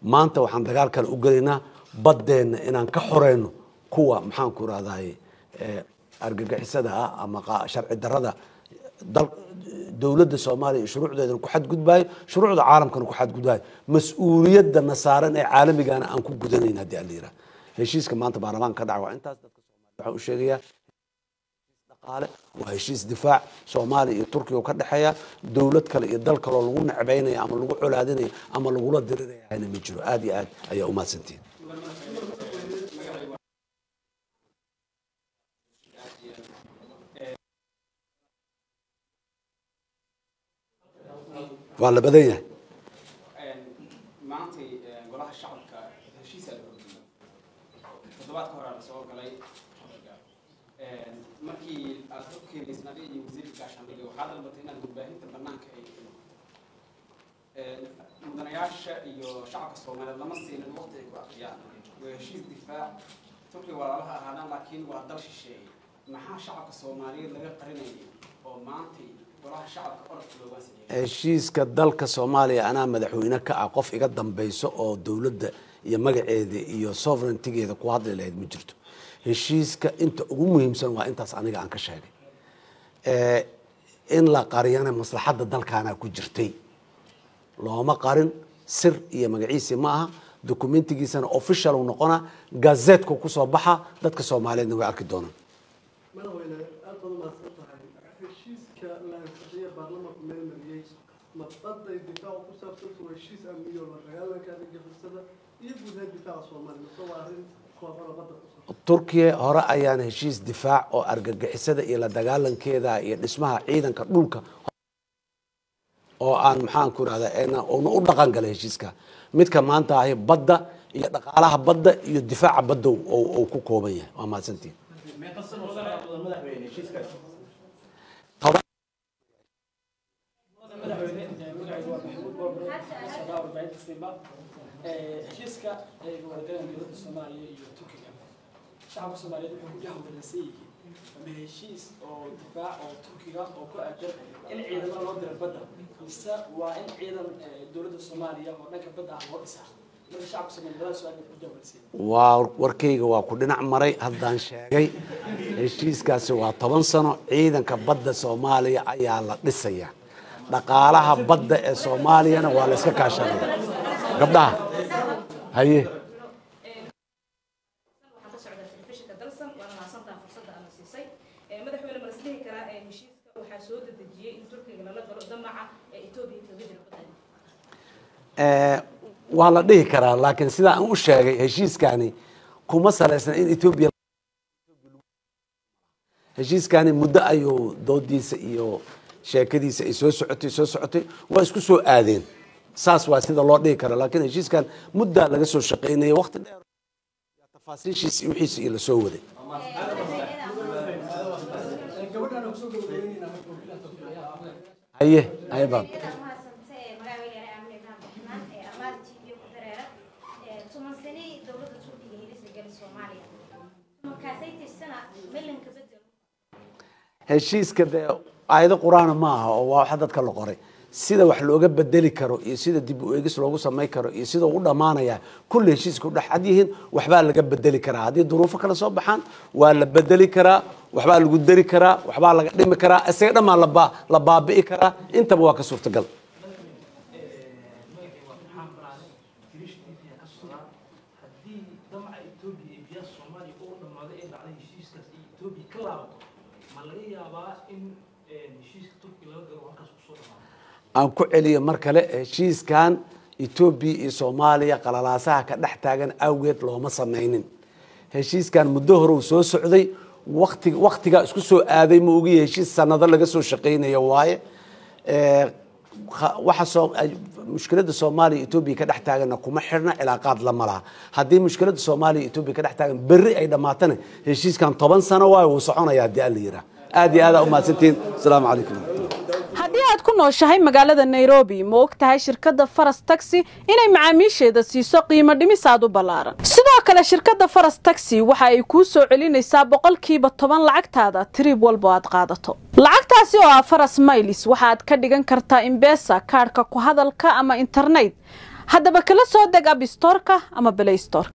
maanta waxaan dagaal kale u gelaynaa baddeenna inaan ka xoreyno kuwa maxaan ku rahdaye argagixisada ah ama sharci darada dowladda soomaaliya iyo shuruucdeedana ku xadgudbaayo shuruucda caalamkana ku xadgudbaayo mas-uuliyadana saaran ee caalamigana aan ku gudanayn haddii aan la yiraha heshiiska maanta baarlamaanka ka dhaca waa intaas dadka soomaliya waxaan u sheegayaa dhaqaale waa heshiis difaac soomaaliya iyo turkiga ka dhexeeya dowlad kale iyo dal kaloo lagu necbaynaya ama lagu colaadinaya ama lagula dirirayana ma jiro aad iyo aad ayaa umahadsantihin waa la badan yahay maantay golaha shacabka heshiisaa la horgeeyay toddobaadka hore la soo galay markii aad ka keenaysay adiga iyo wasiirka gaashaandhigga waxaa dalbatay inaad warbaahinta banaanka ay mudanayaasha iyo shacabka soomaaliyeed lama siinin waqti ay ku aqriyaan waa heshiis difaac turkiga walaalaha ahaadaan laakiin waa dal shisheeye maxaa shacabka soomaaliyeed laga qarinayay oo maantay golaha shacabka orodka looga sameeyay heshiiska dalka soomaaliya anaa madaxweyne ka ah qof iga dambeyso oo dowladda iyo magaceeda iyo sovereigntigeeda ku hadli lahayd ma jirto heshiiska inta ugu muhiimsan waa intaas aniga aan ka sheegay in la qariyana maslaxadda dalkaana ku jirtay looma qarin sir iyo magaciisi ma aha documentigiisana official uu noqona gazeetku kusoo baxa dadka soomaaliyeedna way arki doonaan madaxweyne aad baad umahadsan tahay heshiiska la ansixiye baarlamaanku meel mariyey mabadday difaaca ku saabsanta waa heshiis amniyo la dagaalanka argagixisada iyo guud ahaan difaaca soomaaliya mise waa arrin kooban oo badda ku saabsan turkiya hore ayaan heshiis difaac oo argagixisada iyo la dagaalankeeda iyo dhismaha ciidanka dhulka oo aan maxaan ku irahda una u dhaqan galay heshiiska midka maanta ahi badda iyo dhaqaalaha badda iyo difaaca badda uu ku kooban yahay waa mahadsantiin toban heshiiska ay wargaleen dowladda soomaaliya iyo turkiga shacabka soomaaliyeed wuxuu ku jahwareersan yihiin ama heshiis oo difaac oo turkiga oo ku aadan in ciidamada loo diro badda mise waa in ciidan dowladda soomaaliya oo dhanka badda ah loo dhisaa marka shacabka soomaaliyeed labada su-aal bay ku jahwareersan yihiin waa warkayga waa ku dhinac maray haddaan sheegay heshiiskaasi waa toban sano ciidanka badda soomaaliya ayaa la dhisaya dhaqaalaha badda ee soomaaliyana waa la iska kaashanaya gabdhaha haye waxaan ka socdaa telefishinka dalsan waana mahadsantaha fursadda aana siisay madaxweyne ma lasdhihi karaa heshiiska waxaa soo dedejiyey in turkiga lala galo damaca ee etoobiya kaga jira badda waa la dhihi karaa laakiin sida aan u sheegay heshiiskani kuma salaysna in etoobiya heshiiskani muddo ayuu doodiisa iyo sheekadiisa ay soo socotay soo socotay waa isku soo aadeen saas waa sida loo dhihi kara laakiin heshiiskan muddaa laga soo shaqaynaya waqti dheer tafaasiishiisa iyo wixiisa iyo lasoo waday haye haye baab heshiiska dee aayado qur-aana ma aha oo waa waxa dadka la qoray sida wax looga bedeli karo iyo sida dib u eegis loogu samayn karo iyo sida u dhammaanaya kulli heshiiska udhex cad yihiin waxbaa laga bedeli karaa haddii duruufo kale soo baxaan waa la bedeli karaa waxbaa lagu dari karaa waxbaa laga dhimi karaa isaga dhammaan laba la baabi'i karaa intaba waa ka suurtagal haddii damaca etoobiya iyo biyaha soomaaliya oo dhammaaday ee dhacday heshiiskaas iyo etoobiya ka laabato ma laga yaabaa in heshiiska turkiga laga galo halkaas kusoo dhamaado aan ku celiyo mar kale heshiiskan etoobiya iyo soomaaliya qalalaasaha ka dhex taagan awgeed looma samaynin heshiiskan muddo hore uu soo socday wati waktigaa isku soo aaday ma ogiya heshiis sanado laga soo shaqaynayo waaye waxa soo mushkiladda soomaaliya etoobiya ka dhex taaganna kuma xirna cilaaqaad lama laha haddii mushkiladda soomaaliya etoobiya ka dhex taagan berri ay dhammaatana heshiiskan toban sano waayo wuu soconaya haddii aan la yiraa aad iyo aad aa umahadsantihiin asalaamu calaykum haddii aad ku nooshahay magaalada nairobi ma og tahay shirkadda faras taxi inay macaamiisheeda siiso qiimo dhimis aad u ballaaran sidoo kale shirkadda faras taxi waxa ay kuu soo celinaysaa boqolkiiba toban lacagtaada tiriib walbo aad qaadato lacagtaasi oo ah faras maylis waxaad ka dhigan kartaa imbesa kaadhka ku hadalka ama internet haddaba kala soo deg abstorka ama belaystor